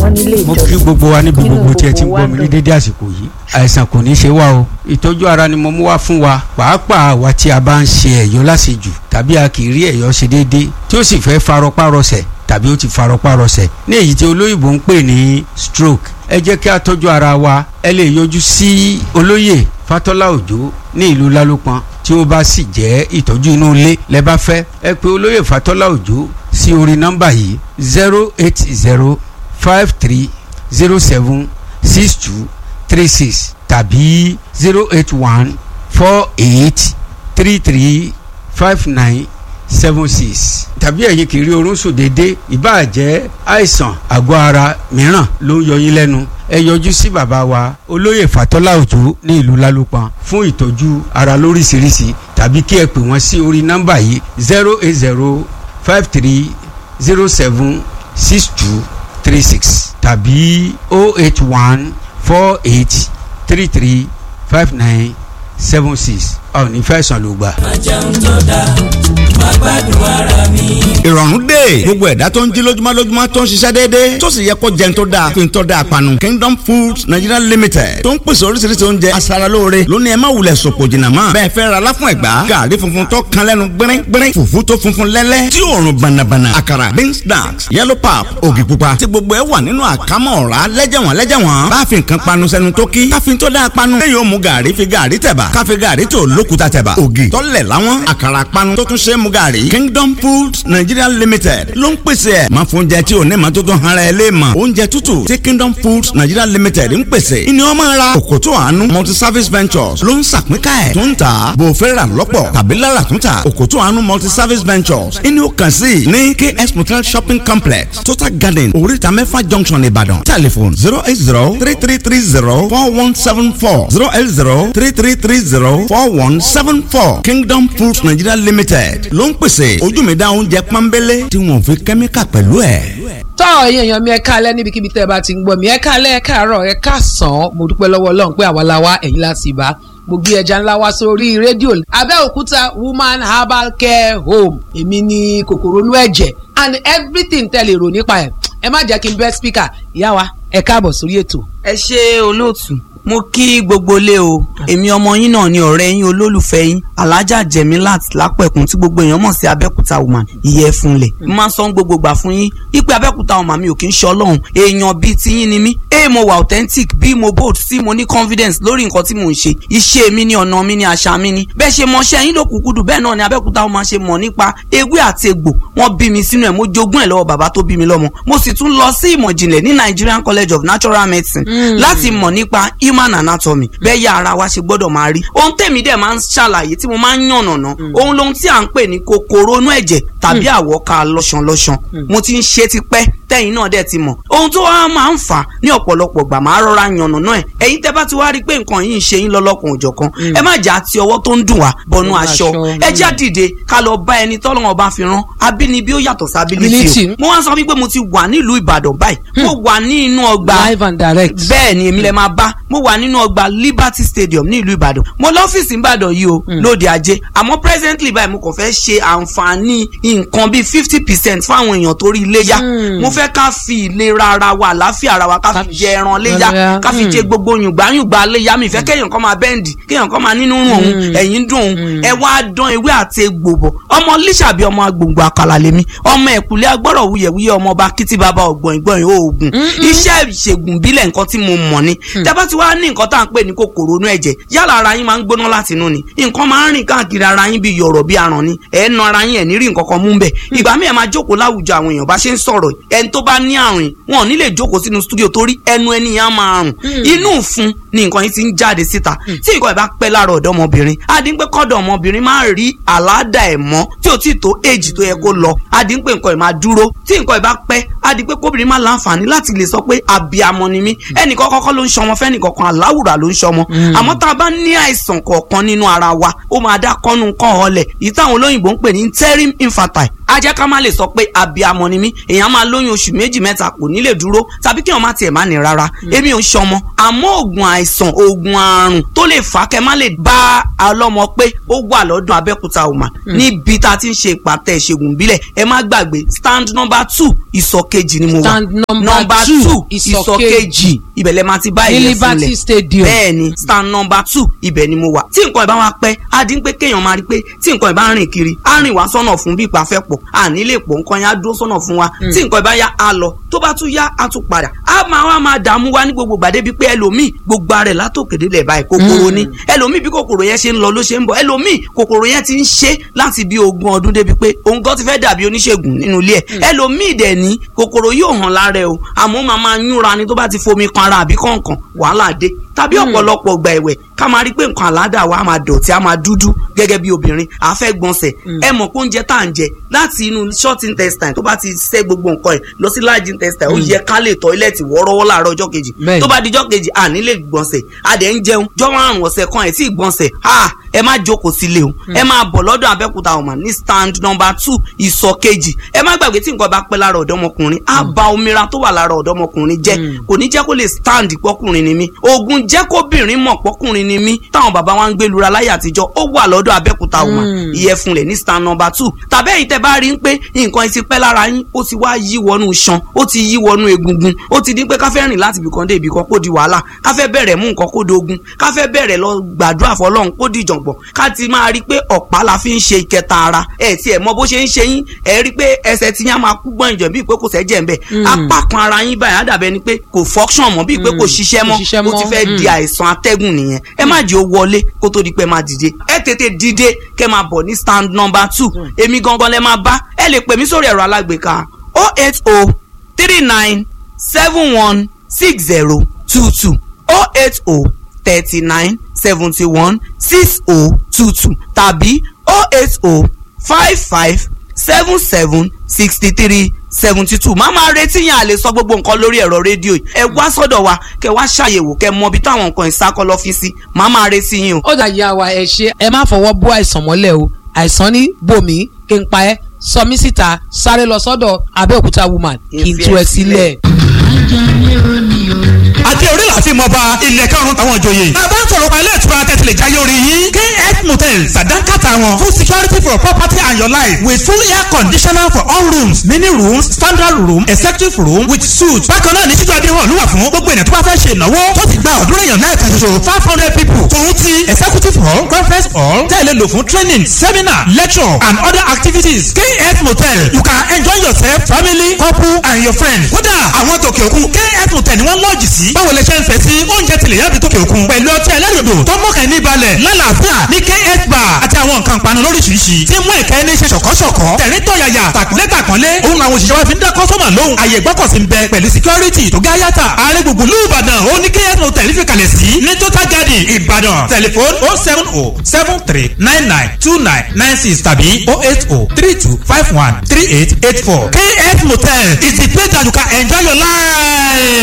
wọ́n nílé mo ìjọsìn. kí gbogbo wa níbi Nínú gbogbo tí ẹ ti ń gbogbo wa gbọ́ mi ní dùn. dédé àsìkò yìí àìsàn kò ní í ṣe wá o ìtọ́jú ara ni mo mú wá fún wa pàápàá àwa tí a bá ń ṣe ẹ̀yọ́ lásìjù tàbí a kì í rí ẹ̀yọ́ ṣe déédé tí ó sì fẹ́ farọpárọsẹ̀ tàbí ó ti farọpárọsẹ̀ ní èyí tí olóyìnbó ń pè ní stroke ẹ jẹ́ kí a tọ́jú ara wa ẹ lè yọjú sí olóyè fatọ́lá òjó ní ìlú lálópọn tí ó bá sì jẹ́ ìtọ́jú inú ilé lẹ bá fẹ́ ẹ pè olóyè fatọ́lá òjó sí orí nọ́mbà yìí zero eight zero five three zero seven six two three six tàbí zero eight one four eight three three five nine seven six tàbí ẹ̀yin kì í rí oorun sùn déédéé ìbáà jẹ́ àìsàn àgọ́ ara mìíràn ló ń yọ yín lẹ́nu ẹ yọjú sí bàbá wa olóyè fatọ́lá òjó ní ìlú lálùpàn fún ìtọ́jú ara lóríṣiríṣi tàbí kí ẹ pè wọ́n sí orí nọ́mbà yìí zero eight zero five three zero seven six two three six tàbí oh eight one four eight three three five nine seven six ọ̀ ní fẹ̀sán ló gbà. ìrọ̀rùn dé gbogbo ẹ̀dá tó ń jí lójúmọ́ lójúmọ́ tó ń ṣiṣẹ́ déédéé tó sì yẹ kó jẹun tó dáa fi ń tọ́ da àpanu Kingdom Foods Nigeria Limited tó ń pèsè oríṣiríṣi oúnjẹ aṣaralóore lónìí ẹ má wulẹ̀ sòpò jìnnà mọ́ bẹ́ẹ̀ fẹ́ ra láfún ẹ̀gbá gàrí funfun tó kan lẹ́nu gbẹ́rẹ́ gbẹ́rẹ́ fùfú tó funfun lẹ́lẹ́ tí òórùn bànàbànà àkàrà beans snacks yellow pap ògì pupa tí gbogbo ẹ wà nínú àkámọ́ ọ̀rá lẹ́jẹ̀wọ̀n lẹ́jẹ̀wọ̀n bá fi nǹkan panu sẹ́nu tó kí káfí tó dáa panu lẹ́yìn ó mu gàrí fi gàrí tẹ̀bà káfí gàrí tó lókùtà tẹ̀bà ògì tọ́lẹ̀ láwọn àkàrà panu tó tún ṣe é mu gàrí Kingdom Foods Nigeria Limited ló ń pèsè ẹ̀ máa fún oúnjẹ tí ò ní ma tó tún hara ẹ lé mọ̀ oúnjẹ tútù tí Kingdom Foods Nigeria Limited ń pèsè ìní ọmọ ra òkòtò àánú multi service ventures ló ń sàpínká ẹ̀ tó ń tà bò fẹ́ rà lọ́pọ̀ tàbí lára tún tà òkòtò àánú multi service ventures ìní ó kàn sí ní KS Motel shopping complex Total Garden oríta mẹ́fà junction Ìbàdàn telephone zero eight zero three three three zero four one seven four zero eight zero three three three zero four one seven four Kingdom Foods Nigeria Limited ló ń pèsè ojú mi dá oúnjẹ pọ́nbélé tí wọ́n fi kẹ́míkà pẹ̀lú ẹ̀. tọ́ ẹ̀yin èèyàn mi ẹ káalẹ́ níbikíbi tẹ́ ẹ bá ti ń gbọ́ mi ẹ káalẹ́ ẹ káàárọ̀ ẹ káàsán mo dúpẹ́ lọ́wọ́ ọlọ́run pé àwa la wá ẹ̀yin láti bá mo gbé ẹja ńlá wá sórí rédíò Abẹ́òkúta woman herbal care home èmi ni kòkòrò inú ẹ̀jẹ̀ and everything tẹ́ lè rò nípa ẹ̀ ẹ má jẹ́ kí n bẹ́ speaker ìyá wa ẹ káàbọ̀ sórí ètò. ẹ ṣe olóòtú mo kí gbogbo lé o èmi ọmọ yín náà ni ọ̀rẹ́ yín olólùfẹ́ yín alájà jẹ̀mílát lápẹ̀kún tí gbogbo èèyàn mọ̀ sí abẹ́kúta woman ìyẹ́ fúnlẹ̀ mo máa ń sọ gbogbo gbà fún yín ipe abẹ́kúta woman mi ò kí ń ṣe ọlọ́run èèyàn bíi tiyín ni mí a mo wà authentic b mo bold c mo ní confidence lórí nǹkan tí mò ń ṣe iṣẹ́ mi ni ọ̀nà mi ni àṣà mi ni bẹ́ẹ̀ ṣe mọṣẹ́ yín ló kúkúdù bẹ́ẹ̀ náà ni abẹ́kúta woman ṣe mọ̀ nípa ewé àti egbò wọ́n bí mi sínú ẹ̀ mo jogún ẹ̀ lọ́wọ́ bàbá tó bí mi lọ́mọ mo sì tún lọ sí ìmọ̀ ìjìnlẹ̀ ní Nigerian College of Natural Medicine láti mọ̀ nípa human anatomy bẹ́ẹ̀ yá ara wa ṣe gbọ́dọ̀ máa rí ohun tèmi dẹ̀ máa ń ṣàlàyé tí mo máa ń yànnàná ohun lohun tí à ń pè ní kòkòrò inú ẹ̀jẹ̀ tàbí àwọ̀ká lọ́ṣanlọ́ṣan mo ti ń ṣe tipẹ́ tẹ́yìn náà dẹ̀ ti mọ̀ ohun tó wá máa ń fà á ní ọ̀pọ̀lọpọ̀ gbà máa rọra yànnàná ẹ̀ ẹ̀yin tẹ́ bá ti wá rí i pé nǹkan yìí ń ṣe yín lọ́lọ́kan òjọ̀kan ẹ má jà àti ọwọ́ tó ń dùn wá bọnú aṣọ ẹ já dìde ká lọ bá ẹni tọ́lọ́wọ́n bá fi rán abínibí ó yàtọ̀ sí ability o mo wá sọ wípé mo ti wà nílùú Ìbàdàn báyìí mo wà ní inú ọgbà live and direct. bẹ́ẹ̀ ni èmi lè máa bá mo wà nínú ọgbà Liberty Stadium ní ìlú Ìbàdàn mo lọ́fíìsì Ìbàdàn yìí o lóde ajé àmọ́ presently báyìí mo kàn fẹ́ ṣe àǹfààní nǹkan bíi fifty percent fáwọn èèyàn torí iléyà mo fẹ́ ká fi ìlera ara wa àlàáfíà ara wa ká fi jẹ ẹran léyà ká fi jẹ gbogbo yùngbáyùngbá léyà mi fẹ́ kéèyàn kan máa bẹ́ǹdì kéèyàn kan máa nínú rùn òun ẹ̀yìn dùn òun ẹ wá dán ewé àti egbò bọ̀ ọmọ líṣàbí ọmọ agbòǹgbò àkàlà lèmi ọmọ ẹ̀kúlẹ̀ agbọ́rọ̀ wuyẹ̀wuyẹ̀ ọmọ ọba kìtì bàbá ọ̀gbọ̀n ìgbọ̀n oògùn iṣẹ́ ìṣègùn bílẹ̀ nǹkan tí mo mọ̀ ni tẹ́bá ti wá ní nǹkan tá à ń pè ní kòkòrò inú ẹ̀jẹ̀ yálà ara yín máa ń gbóná láti inú ni nǹkan máa ń rìn káàkiri ara yín bíi yọ̀rọ̀ bíi aràn ni ẹ̀ ń na ara yín ẹ̀ ní rí nǹkan kan mú bẹ̀ ìgbà míì ẹ̀ máa jókòó láwùjọ àwọn èèyàn bá ṣe ń sọ̀rọ̀ ẹni tó bá ní àrùn wọn ò ní lè jókòó sínú stúdíò torí ẹnu ẹni yẹn á máa rùn inú ìfun ni nǹkan yìí ti ń jáde síta tí nǹkan ẹ̀ bá pẹ́ lára ọ̀dọ́mọbìnrin adínpẹ́ kọ́dọ̀ ọmọbìnrin máa rí àládà ẹ̀ mọ́ tí ò tí ì tó èjì tó yẹ kó lọ adínpẹ́ nǹkan ẹ̀ máa dúró tí nǹkan ẹ̀ bá pẹ́ adínpẹ́ kóbìnrin máa láǹfààní láti lè sọ pé àbíamọ ni mí ẹnìkan kọ́kọ́ ló ń ṣọmọ fẹ́nìkọ̀kan aláwùrà ló ń ṣọmọ àmọ́ tá a bá ní àìsàn kọ̀ọ̀kan nínú ara wa ó máa dá kọ́nu kọ́ ọ̀lẹ̀ èyí táwọn olóyìnbó ń pè ní interim infertile á jẹ́ ká má lè sọ pé abiyamọ ni mí èèyàn máa lóyún oṣù méjì mẹ́ta kò ní lè dúró tàbí kí wọ́n má tiẹ̀ má ní rárá èmi ò ń ṣọmọ àmọ́ oògùn àìsàn oògùn àrùn tó lè fà á kẹ́ má lè bá ọlọ́mọ pé ó wà lọ́dún abẹ́òkúta woman níbi tá a ti ń ṣe ìpàtẹ ìṣègùn ìbílẹ̀ ẹ má gbàgbé stand number two ìsọ̀ kejì ni mo wà Stand number two, ìsọ̀ ìsọ̀ kejì. kejì ibẹ̀ lẹ máa ti bá ní ìyẹn liberty fúnlẹ̀ stadium. bẹ́ẹ̀ ni stand number two ibẹ̀ ni mo wà tí nǹkan ìbá wa pẹ́ á dín pé kéèyàn máa rí pé tí nǹkan ìbá rìn kiri á rìn wá sọ́nà fún bí ìpàfẹ́ pọ̀ à nílé pọ̀ nǹkan yẹn á dúró sọ́nà fún wa tí nǹkan ìbá yá á lọ tó bá tún yá á tún padà á máa wá máa dààmú wa ní gbogbo gbàdé bíi pé ẹlòmíì gbogbo ara ẹ̀ látòkèdè lẹ̀ báyìí kòkòrò ni ẹlòmíì bí kòkòrò yẹn ṣe ń lọ ló ṣe ń bọ̀ ẹlòmíì kòkòrò yẹn ti ń ṣe láti bí ogún ọdún débi pé òun gan ti fẹ́ dàbí oníṣègùn nínú ilé ẹ̀ ẹlòmíì dẹ̀ ní kòkòrò yóò hàn lára ẹ̀ o àmọ́ ó máa máa yúnra ni tó bá ti fomi kan ara àbí kọ̀ọ̀kan wàhálà dé tàbí ọ̀pọ̀lọpọ̀ gbà ẹ̀wẹ̀ ká máa rí pé nǹkan àládà wa á máa dọ̀tí á máa dúdú gẹ́gẹ́ bí obìnrin à fẹ́ gbọ̀nsẹ̀ ẹ mọ̀ pé oúnjẹ tá à ń jẹ láti inú short intestine tó bá ti ṣẹ́ gbogbo nǹkan ẹ̀ lọ sí large intestine ó yẹ ká lè tọ́ílẹ̀tì wọ́ọ́rọ́wọ́ láàárọ̀ ọjọ́ kejì Bẹ́ẹ̀ni. tó bá di ọjọ́ kejì à ní lè gbọ̀nsẹ̀ a dẹ̀ ń jẹun jọ́wọ́ àrùn ọ̀sẹ̀ kan ẹ̀ tí ì gbọ̀nsẹ̀ ah ẹ má jókòó sílé o ẹ máa bọ̀ lọ́dọ̀ abẹ́òkúta ọ̀mà ní stand number two ìsọ̀ kejì ẹ má gbàgbé tí nǹkan bá pẹ́ lára ọ̀dọ́mọkùnrin á ba omira tó wà lára ọ̀dọ́mọkùnrin jẹ́ kò ní jẹ́ kó lè stand pọ́kùnrin ni mí oògùn jẹ́ kóbìnrin mọ̀ pọ́kùnrin ni mí táwọn bàbá wa ń gbé lura láyé àtijọ́ ó wà lọ́dọ̀ abẹ́òkúta ọ̀mà ìyẹ̀fun ní stand number two tàbí ẹ̀yin tẹ́ bá rí ń pé nǹkan ti pẹ́ lára yín ó ti wá yí wọnú iṣan ó ti yí wọnú egungun ó ti di pé ká fẹ́ rìn láti ibìkan dé ibìkan kó di wàhálà ká fẹ́ bẹ̀rẹ̀ mú nǹkan kó dogun ká fẹ́ bẹ̀rẹ̀ lọ gbàdúrà fọlọ́run kó di ìjọ̀ngbọ̀n ká ti máa rí pé ọ̀pá la fi ń ṣe ìkẹta ara ẹ̀ tí ẹ̀ mọ bó ṣe ń ṣe yín ẹ̀ rí pé ẹsẹ̀ tí yín á máa kú gbọ́n ìjọ̀ bíi pé kò sẹ́jẹ̀ ń bẹ̀ apá kan ara yín báyìí á dàbẹ̀ ni pé kò function mọ́ bíi pé kò ṣiṣẹ́ mọ́ Kò ṣiṣẹ́ ó ti mọ́, fẹ́ mm. di àìsàn atẹ́gùn nìyẹn ẹ má jẹ́ ó wọlé kó tó di pé máa dìde ẹ tètè dìde kẹ́ máa bọ̀ ní stand number two èmi gangan lẹ máa bá ẹ lè pè mí sórí ẹ̀rọ alágbèéká oh eight oh three nine seven one six zero two two oh eight oh thirty nine seventy one six oh two two tàbí oh eight oh five five seven seven sixty three seventy two máa máa retí yẹn à lè sọ gbogbo nǹkan lórí ẹ̀rọ rédíò yìí ẹ wá sọ́dọ̀ wa kẹ wá ṣàyẹ̀wò kẹ mọ ibi táwọn nǹkan ìsákọ́ lọ́fíìsì máa máa retí yín o. ó dà yà wá ẹ ṣe ẹ má fọwọ́ bó àìsàn mọ́lẹ̀ o àìsàn ní bòmí kí n pa ẹ́ sọ mí síta sáré lọ sọ́dọ̀ abẹ́òkúta woman kí n tú ẹ sílẹ̀. àti orí láti mọ bá ilẹ̀ karùn-ún táwọn ìjòyè. bàbá ń sọ̀rọ̀ pa ilé ìtura tẹ̀sílẹ̀ jáyé orí yín. kf motels sàdánkàtà wọn full security for property and your life with full air conditioner for all rooms mini rooms standard room executive room with suite. bákan náà ní títú adéhùn ló wà fún gbogbo ènìyàn tó bá fẹ́ ṣe ìnáwó tó ti gba ọ̀dúnrún èèyàn náà kan ṣoṣo five hundred people. tòun ti executive hall conference hall tẹ̀lé lò fún training seminar lecture and other activities. kf motel you can enjoy yourself family couple and your friends. kódà àwọn tòkè òkun kf motel ni wọ́n lọ́ọ̀jì sí. báwo lè ṣe ń fẹ́ sí oúnjẹ tilẹ̀ yàbí tòkè òkun. pẹ̀lú ọtí ẹlẹ́rìndò tó mọ̀kàn ní balẹ̀ lálàáfíà ní kf bar àti àwọn nǹkan panu lóríṣiríṣi. tí mú ìkẹ́ ní ṣe ṣọ̀kọ́ṣọ̀kọ́. tẹ̀rín tọ̀yàyà tàkúnlé tàkúnlé. òun làwọn òṣìṣẹ́ wa fi ń dá kọ́sọ́mà lóhùn. àyè gbọ́kọ̀sí ń bẹ pẹ̀lú security tó gá yàtà. ààrẹ gbùngbùn lù ìbàdàn ó ní kf motel fi kalẹ̀ sí. ní total garden ìbàdàn tẹlifon oh seven oh seven three nine nine two nine nine six tàbí oh eight oh three two five one three eight eight four. kf motel is the place that you can enjoy your life.